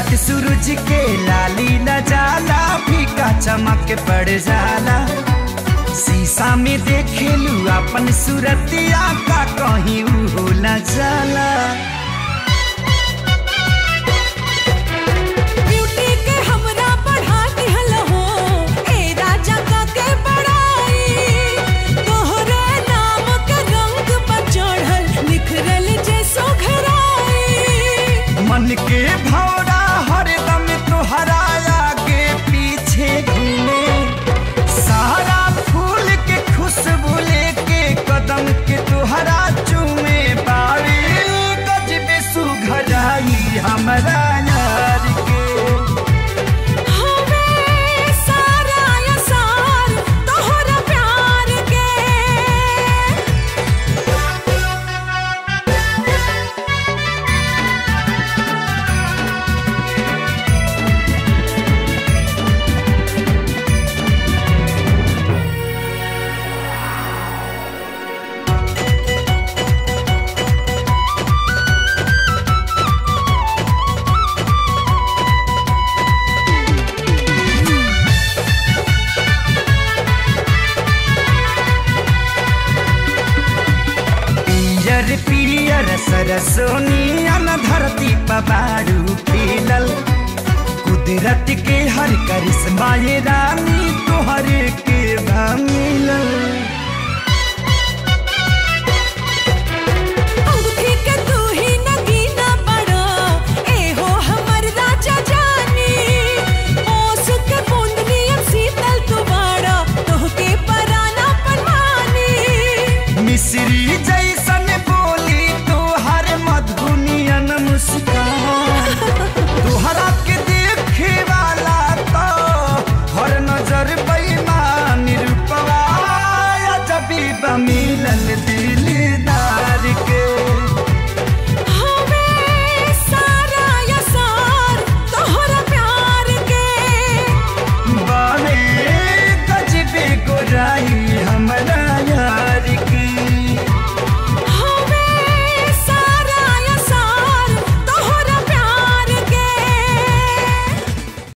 चमक सूरज के लाली न जाला फीका चमक पड़ जाला शीशा में देखेलू अपन सूरतिया का कहीं हो न जाला ब्यूटी के हमरा बढ़ा दिहल हो ए राजा का के बड़ाई तोहरे नाम के रंग पर चढ़ल निखरल जैसो घराई मन के भौरा हरदम तोहरा आगे पीछे घूमे सारा फूल के खुशबू लेके कदम के तोहरा चूमे बारी गजबे सुघराई हमरा यार के हमें सारा असार तोहरा प्यार के पियर पियर सरसोनियन धरती पबारू खिलल कुदरत के हर करिश्मा ये रानी तोहरे के भा मिलल